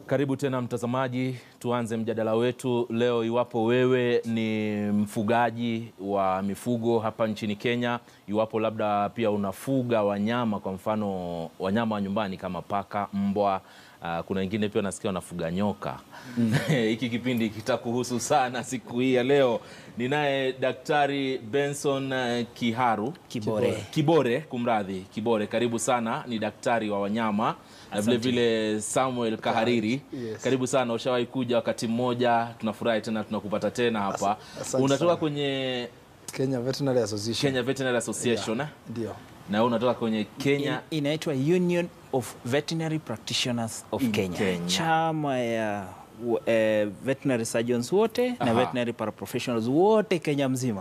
Karibu tena mtazamaji, tuanze mjadala wetu leo. Iwapo wewe ni mfugaji wa mifugo hapa nchini Kenya, iwapo labda pia unafuga wanyama, kwa mfano wanyama wa nyumbani kama paka, mbwa, uh, kuna wengine pia nasikia wanafuga nyoka hiki kipindi kitakuhusu sana siku hii ya leo. Ninaye Daktari Benson uh, Kiharu Kibore. Kibore, kumradhi, Kibore, karibu sana. Ni daktari wa wanyama na vile vile Samuel Kahariri, Yes. karibu sana. Ushawahi kuja wakati mmoja, tunafurahi tena tunakupata tena hapa. asante Unatoka sana. kwenye Kenya Veterinary Association. Kenya Veterinary Association eh? Ndio. na wewe unatoka kwenye Kenya In- inaitwa Union of Veterinary Practitioners of In Kenya. Kenya. Chama ya w- eh, veterinary surgeons wote Aha. na veterinary paraprofessionals wote Kenya mzima.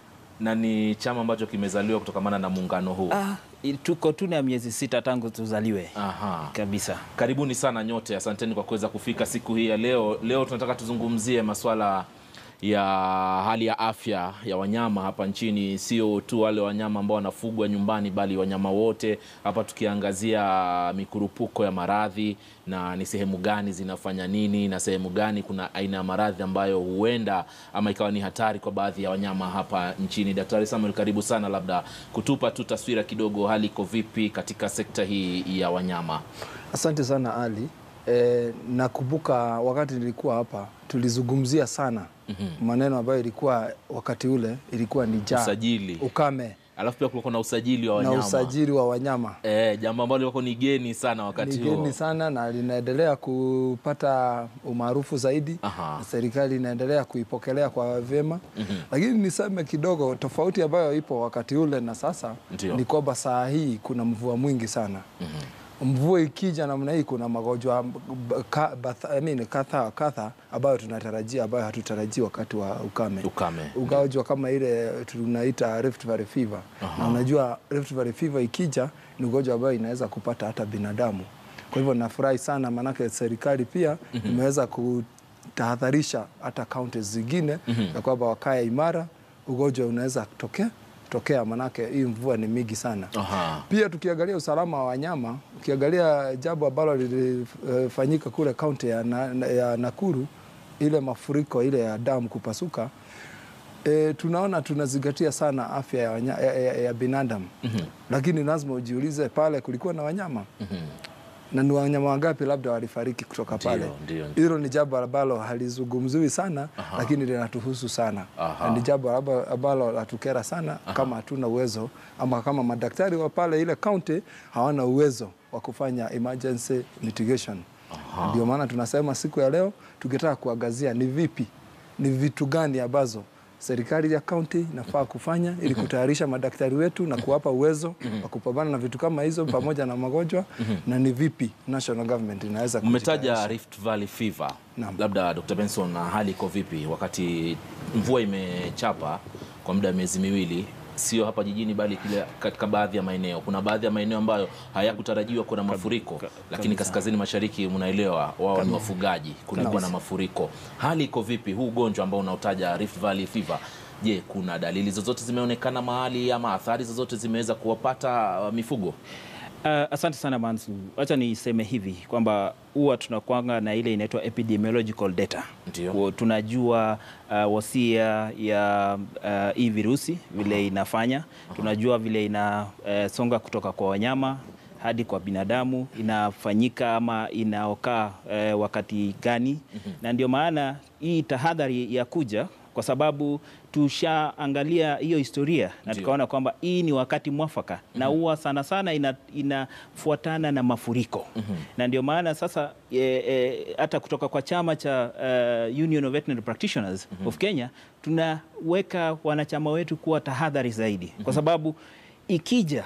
na ni chama ambacho kimezaliwa kutokamana na muungano huu. Ah, i- tuko tu na miezi sita tangu tuzaliwe Aha. kabisa. Karibuni sana nyote, asanteni kwa kuweza kufika siku hii ya leo. Leo tunataka tuzungumzie masuala ya hali ya afya ya wanyama hapa nchini, sio tu wale wanyama ambao wanafugwa nyumbani, bali wanyama wote. Hapa tukiangazia mikurupuko ya maradhi na ni sehemu gani zinafanya nini na sehemu gani kuna aina ya maradhi ambayo huenda ama ikawa ni hatari kwa baadhi ya wanyama hapa nchini. Daktari Samuel, karibu sana, labda kutupa tu taswira kidogo, hali iko vipi katika sekta hii ya wanyama? Asante sana Ali. E, nakumbuka wakati nilikuwa hapa tulizungumzia sana maneno ambayo ilikuwa wakati ule ilikuwa ni njaa, Usajili. ukame Alafu pia kulikuwa na usajili wa wanyama na usajili wa wanyama eh, jambo ambalo lilikuwa ni geni sana wakati ni huo. geni sana na linaendelea kupata umaarufu zaidi Aha. na serikali inaendelea kuipokelea kwa vyema lakini niseme kidogo tofauti ambayo ipo wakati ule na sasa Ndio. ni kwamba saa hii kuna mvua mwingi sana mvua ikija namna hii kuna magonjwa b- ka- bath- I mean, kadha kadha ambayo tunatarajia ambayo hatutarajii wakati wa ukame Ukame. ugonjwa kama ile tunaita Rift Valley fever na unajua Rift Valley fever ikija ni ugonjwa ambayo inaweza kupata hata binadamu. Kwa hivyo nafurahi sana, maanake serikali pia imeweza kutahadharisha hata kaunti zingine ya kwamba wakae imara, ugonjwa unaweza tokea tokea, maanake hii mvua ni mingi sana. Aha. Pia tukiangalia usalama wa wanyama, ukiangalia jambo ambalo lilifanyika kule kaunti ya, na, ya Nakuru, ile mafuriko ile ya damu kupasuka e, tunaona tunazingatia sana afya ya, wanya, ya, ya, ya binadamu lakini lazima ujiulize pale kulikuwa na wanyama na ni wanyama wangapi labda walifariki kutoka Ndio, pale. ndio, ndio. Hilo ni jambo ambalo halizungumziwi sana lakini linatuhusu sana Aha. na ni jambo amba- ambalo latukera sana kama hatuna uwezo ama kama madaktari wa pale ile kaunti hawana uwezo wa kufanya emergency mitigation. Ndio maana tunasema siku ya leo tukitaka kuangazia ni vipi, ni vitu gani ambazo serikali ya kaunti inafaa kufanya ili kutayarisha madaktari wetu na kuwapa uwezo wa kupambana na vitu kama hizo pamoja na magonjwa na ni vipi national government inaweza Mmetaja kujitayarisha. Rift Valley fever. Naam. Labda Dr. Benson, na hali iko vipi wakati mvua imechapa kwa muda wa miezi miwili, sio hapa jijini bali kile katika baadhi ya maeneo. Kuna baadhi ya maeneo ambayo hayakutarajiwa kuwa na mafuriko, lakini kaskazini mashariki, mnaelewa, wao ni wafugaji, kulikuwa na mafuriko. Hali iko vipi huu ugonjwa ambao unaotaja Rift Valley fever? Je, kuna dalili zozote zimeonekana mahali ama athari zozote zimeweza kuwapata uh, mifugo? Uh, asante sana Mansu. Wacha niseme hivi kwamba huwa tunakwanga na ile inaitwa epidemiological data. Ndio. Kwa tunajua uh, wasia ya uh, hii virusi vile inafanya, tunajua vile inasonga kutoka kwa wanyama hadi kwa binadamu, inafanyika ama inaokaa uh, wakati gani, na ndio maana hii tahadhari ya kuja kwa sababu tushaangalia hiyo historia na Ndio. tukaona kwamba hii ni wakati mwafaka na huwa sana sana ina, inafuatana na mafuriko na ndio maana sasa e, e, hata kutoka kwa chama cha uh, Union of Veterinary Practitioners of Kenya tunaweka wanachama wetu kuwa tahadhari zaidi kwa sababu ikija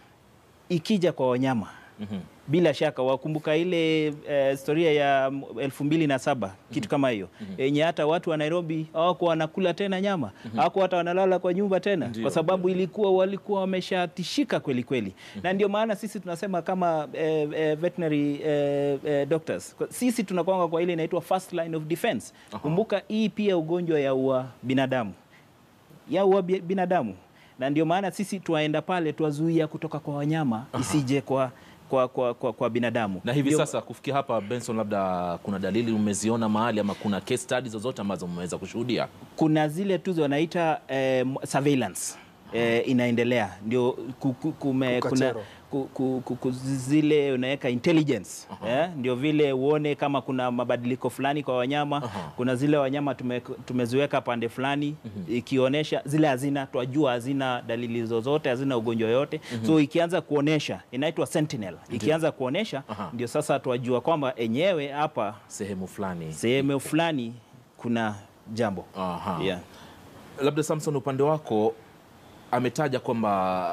ikija kwa wanyama bila shaka wakumbuka ile eh, historia ya m- elfu mbili na saba kitu kama hiyo yenye hata watu wa Nairobi hawakuwa wanakula tena nyama hawakuwa hata wanalala kwa nyumba tena Ndio, kwa sababu ilikuwa walikuwa wameshatishika kweli kweli na ndio maana sisi tunasema kama eh, eh, veterinary eh, eh, doctors Kwa- sisi tunakwanga kwa ile inaitwa first line of defense kumbuka hii pia ugonjwa ya ua binadamu ya ua bi- binadamu na ndio maana sisi tuwaenda pale tuwazuia kutoka kwa wanyama isije kwa kwa, kwa, kwa, kwa binadamu Na hivi Ndio- sasa kufikia hapa, Benson, labda kuna dalili umeziona mahali ama kuna case studies zozote ambazo mmeweza kushuhudia? kuna zile tu wanaita eh, surveillance eh, inaendelea ndio ku- ku- kume- kuna Kukachero. ku- ku- ku- ku- zile unaweka intelligence eh, ndio vile uone kama kuna mabadiliko fulani kwa wanyama kuna zile wanyama tume, tumeziweka pande fulani ikionyesha zile hazina twajua hazina dalili zozote hazina ugonjwa yote so ikianza kuonesha inaitwa sentinel ikianza kuonesha Aha. ndio sasa twajua kwamba enyewe hapa Sehemu fulani sehemu fulani kuna jambo Aha. yeah. Labda Samson, upande wako ametaja kwamba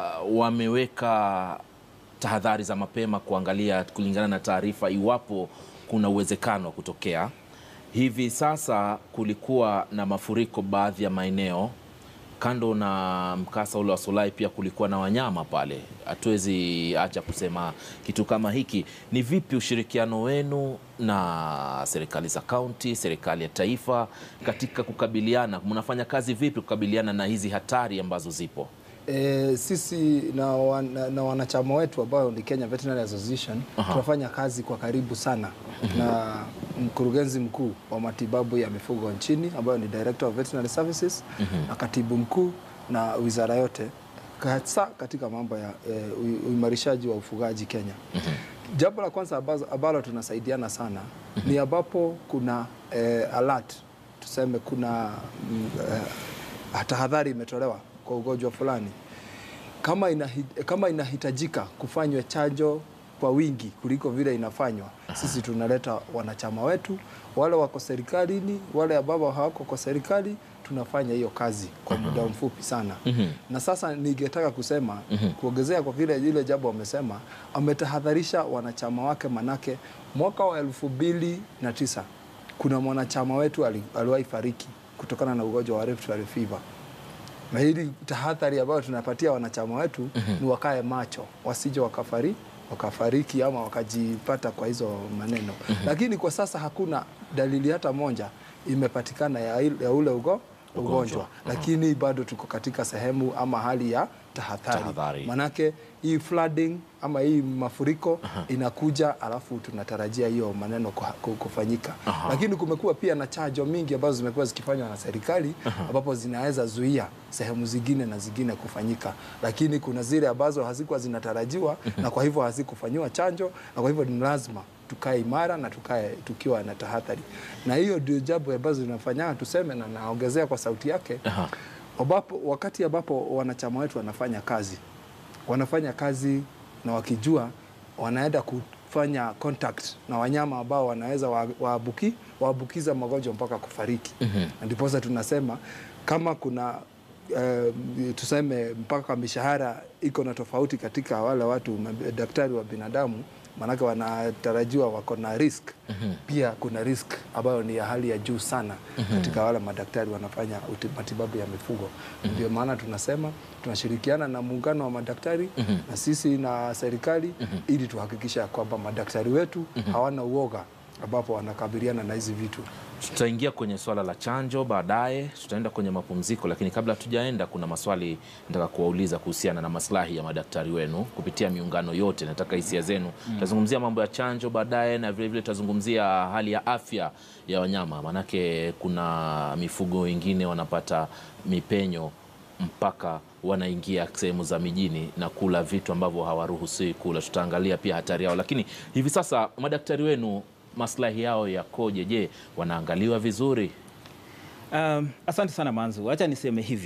wameweka tahadhari za mapema kuangalia kulingana na taarifa iwapo kuna uwezekano wa kutokea. Hivi sasa kulikuwa na mafuriko baadhi ya maeneo, kando na mkasa ule wa Solai, pia kulikuwa na wanyama pale. Hatuwezi acha kusema kitu kama hiki. Ni vipi ushirikiano wenu na serikali za kaunti, serikali ya taifa katika kukabiliana, mnafanya kazi vipi kukabiliana na hizi hatari ambazo zipo? E, sisi na, wana, na wanachama wetu ambao ni Kenya Veterinary Association tunafanya kazi kwa karibu sana na mkurugenzi mkuu wa matibabu ya mifugo nchini ambayo ni Director of Veterinary Services na katibu mkuu na wizara yote hasa katika mambo ya e, ui- uimarishaji wa ufugaji Kenya. Jambo la kwanza ambazo- ambalo tunasaidiana sana ni ambapo kuna e, alert tuseme kuna mm, eh, tahadhari imetolewa kwa ugonjwa fulani kama, inahi, kama inahitajika kufanywa chanjo kwa wingi kuliko vile inafanywa, sisi tunaleta wanachama wetu wale wako serikalini, wale ambao hawako kwa serikali, tunafanya hiyo kazi kwa muda mfupi sana. Na sasa ningetaka kusema kuongezea kwa vile ile jambo amesema, ametahadharisha wanachama wake, manake mwaka wa elfu mbili na tisa kuna mwanachama wetu ali- aliwahi fariki kutokana na ugonjwa wa Rift Valley fever na hili tahadhari ambayo tunapatia wanachama wetu ni wakae macho, wasije wakafari wakafariki ama wakajipata kwa hizo maneno. Lakini kwa sasa hakuna dalili hata moja imepatikana ya, il- ya ule ugo, ugonjwa, lakini bado tuko katika sehemu ama hali ya tahadhari, Tahadhari. manake hii flooding ama hii mafuriko inakuja, alafu tunatarajia hiyo maneno kuha- ku- kufanyika. Lakini kumekuwa pia na chanjo mingi ambazo zimekuwa zikifanywa na serikali ambapo zinaweza zuia sehemu zingine na zingine kufanyika, lakini kuna zile ambazo hazikuwa zinatarajiwa na kwa hivyo hazikufanyiwa chanjo, na kwa hivyo ni lazima tukae imara na tukae tukiwa na tahadhari, na hiyo ndio jambo ambazo zinafanya tuseme, na naongezea kwa sauti yake Aha. ambapo wakati ambapo wanachama wetu wanafanya kazi wanafanya kazi na wakijua wanaenda kufanya contact na wanyama ambao wanaweza wa- waabuki waabukiza magonjwa mpaka kufariki. Na ndiposa tunasema kama kuna eh, tuseme mpaka mishahara iko na tofauti katika wale watu mab- daktari wa binadamu maanake wanatarajiwa wako na risk pia kuna risk ambayo ni ya hali ya juu sana katika wale madaktari wanafanya uti- matibabu ya mifugo ndio maana tunasema tunashirikiana na muungano wa madaktari na sisi na serikali ili tuhakikisha kwamba madaktari wetu hawana uoga ambapo wanakabiliana na hizi vitu Tutaingia kwenye swala la chanjo baadaye, tutaenda kwenye mapumziko, lakini kabla hatujaenda, kuna maswali nataka kuwauliza kuhusiana na maslahi ya madaktari wenu kupitia miungano yote. Nataka hisia zenu. Tutazungumzia mambo ya chanjo baadaye, na vilevile tutazungumzia hali ya afya ya wanyama, maanake kuna mifugo wengine wanapata mipenyo mpaka wanaingia sehemu za mijini na kula vitu ambavyo hawaruhusiwi kula. Tutaangalia pia hatari yao, lakini hivi sasa madaktari wenu maslahi yao yakoje? Je, wanaangaliwa vizuri? Um, asante sana Manzu, acha niseme hivi,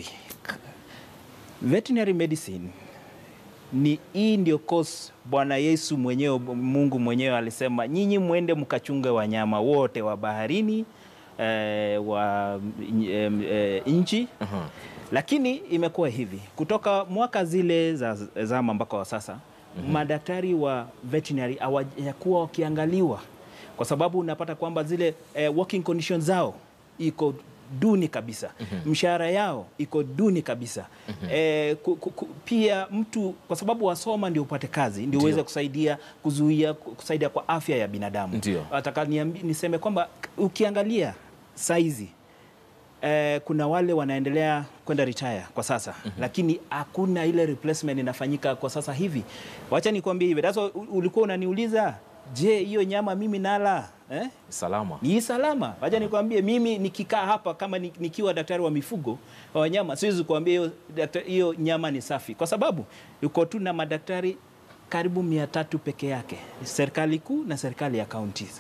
veterinary medicine ni hii ndio course Bwana Yesu mwenyewe, Mungu mwenyewe alisema nyinyi mwende mkachunge wanyama wote wa baharini eh, wa eh, eh, nchi Aha. lakini imekuwa hivi kutoka mwaka zile za zama mpaka wa sasa madaktari wa veterinary hawajakuwa wakiangaliwa kwa sababu unapata kwamba zile eh, working conditions zao iko duni kabisa mshahara yao iko duni kabisa eh, ku, ku, ku, pia mtu kwa sababu wasoma ndio upate kazi ndio uweze kusaidia kuzuia kusaidia kwa afya ya binadamu Ndio. nataka niambi- niseme kwamba ukiangalia saizi eh, kuna wale wanaendelea kwenda retire kwa sasa lakini hakuna ile replacement inafanyika kwa sasa hivi. Wacha nikwambie hivi, that's why u- ulikuwa unaniuliza, je, hiyo nyama mimi nala eh? Salama. ni salama. Wacha nikwambie, mimi nikikaa hapa kama ni- nikiwa daktari wa mifugo wa wanyama, siwezi kuambia hiyo dakta- hiyo nyama ni safi, kwa sababu yuko tu na madaktari karibu mia tatu peke yake, serikali kuu na serikali ya counties.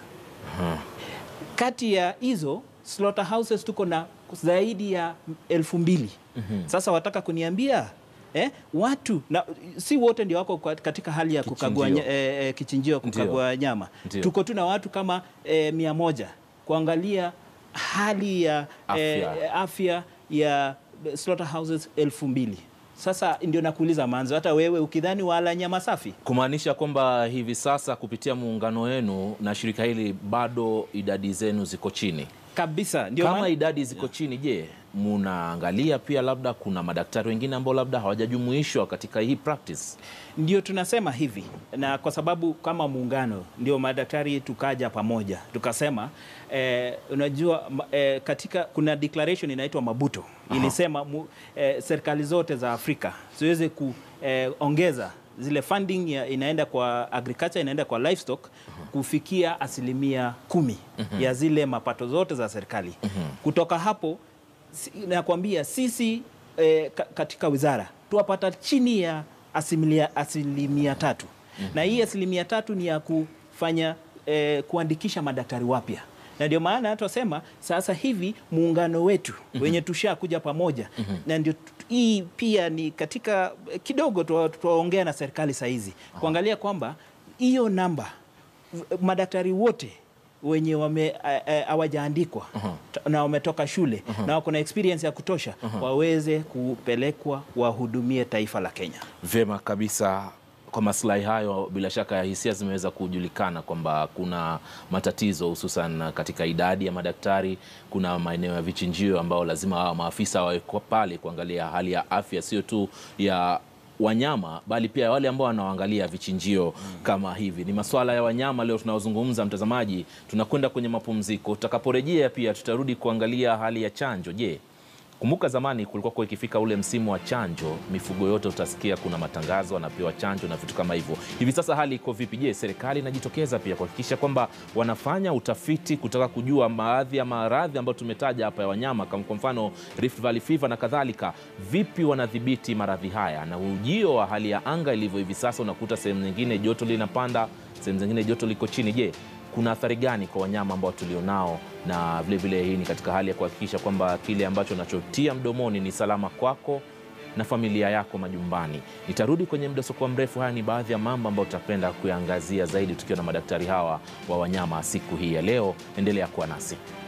Kati ya hizo slaughterhouses tuko na zaidi ya elfu mbili. Sasa wataka kuniambia eh, watu na si wote ndio wako kwa- katika hali ya kukagua Kichinjio. nya- eh, eh, kichinjio kukagua nyama. Ndio. Tuko tu na watu kama eh, mia moja kuangalia hali ya Afya. eh, afya ya slaughterhouses elfu mbili. Sasa ndio nakuuliza manzo, hata wewe ukidhani wala nyama safi Kumaanisha kwamba hivi sasa kupitia muungano wenu na shirika hili bado idadi zenu ziko chini. kabisa, ndio Kama maana- idadi ziko chini, je, munaangalia pia labda kuna madaktari wengine ambao labda hawajajumuishwa katika hii practice? Ndio tunasema hivi, na kwa sababu kama muungano ndio madaktari tukaja pamoja tukasema, eh, unajua ma- eh, katika kuna declaration inaitwa Mabuto ilisema mu, eh, serikali zote za Afrika ziweze kuongeza zile funding ya, inaenda kwa agriculture inaenda kwa livestock kufikia asilimia kumi ya zile mapato zote za serikali. Kutoka hapo si- nakwambia sisi eh, ka- katika wizara tuwapata chini ya asilimia, asilimia tatu na hii asilimia tatu ni ya kufanya eh, kuandikisha madaktari wapya na ndio maana tunasema sasa hivi muungano wetu wenye tushakuja pamoja na ndio tu- hii pia ni katika kidogo tuwa- tuwaongea na serikali sahizi kuangalia kwamba hiyo namba madaktari wote wenye wame eh, eh, hawajaandikwa ta- na wametoka shule na wako na experience ya kutosha waweze kupelekwa wahudumie taifa la Kenya. Vyema kabisa. Kwa maslahi hayo, bila shaka hisia zimeweza kujulikana kwamba kuna matatizo hususan katika idadi ya madaktari. Kuna maeneo ya vichinjio ambao lazima hawa maafisa wawekwa pale kuangalia hali ya afya sio tu ya wanyama bali pia wale ambao wanaoangalia vichinjio kama hivi. Ni masuala ya wanyama leo tunaozungumza, mtazamaji. Tunakwenda kwenye mapumziko, tutakaporejea pia tutarudi kuangalia hali ya chanjo. Je, Kumbuka zamani kulikuwa kwa ikifika ule msimu wa chanjo, mifugo yote utasikia kuna matangazo wanapewa chanjo na vitu kama hivyo. Hivi sasa hali iko vipi? Je, serikali inajitokeza pia kuhakikisha kwamba wanafanya utafiti kutaka kujua baadhi ya maradhi ambayo tumetaja hapa ya wanyama, kama kwa mfano Rift Valley fever na kadhalika, vipi wanadhibiti maradhi haya? Na ujio wa hali ya anga ilivyo hivi sasa, unakuta sehemu nyingine joto linapanda, sehemu zingine joto liko chini. Je, kuna athari gani kwa wanyama ambao tulionao, na vilevile hii ni katika hali ya kuhakikisha kwamba kile ambacho unachotia mdomoni ni salama kwako na familia yako majumbani. Nitarudi kwenye muda usiokuwa mrefu. Haya ni baadhi ya mambo ambayo tutapenda kuyaangazia zaidi tukiwa na madaktari hawa wa wanyama siku hii ya leo. Endelea kuwa nasi.